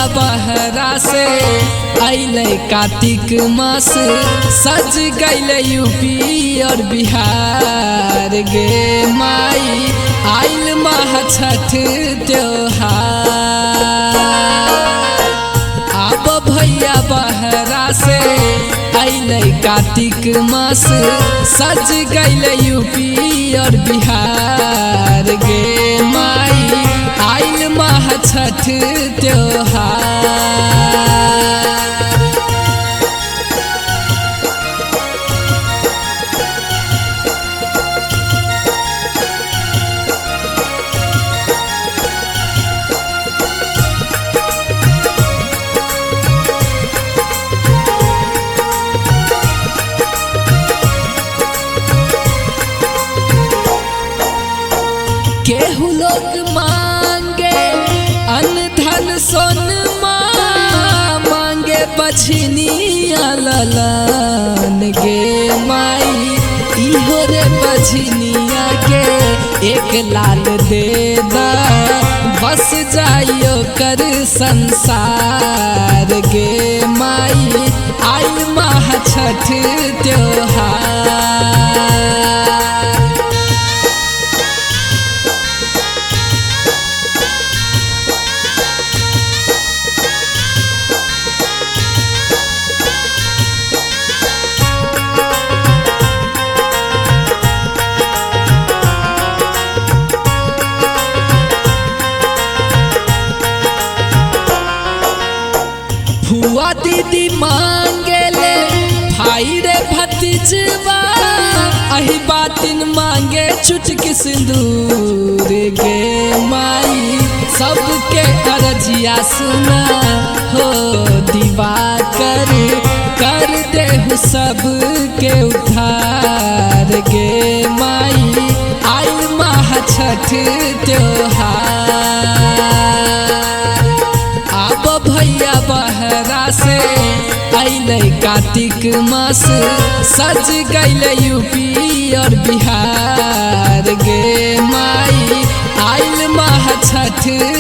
बहरा से अइले कार्तिक मास सज गइले यूपी और बिहार गे माई आइल महा छठ त्योहार आब भैया बहरा से अइले कार्तिक मास सज गइले यूपी और बिहार गे माई आइल महा छठ त्योहार केहू लोग मांगे अन्न धन सोन मांगे बछनिया ललन गे माई इहो रे बछनिया के एक लाल दे दा बस जाइयो कर संसार गे माई आई महा छठ त्योहार फुआ दीदी मांगेले भाई रे भतीजवा अही बातिन मांगे चुटकी सिंदूर गे माई सबके अरजिया सुना हो दीवा कर कर दे सबके उद्धार गे माई आई महा छठ त्योहार आब भैया बहरा से अइले कार्तिक मास सज गइले यूपी और बिहार गे माई आइल महा छठ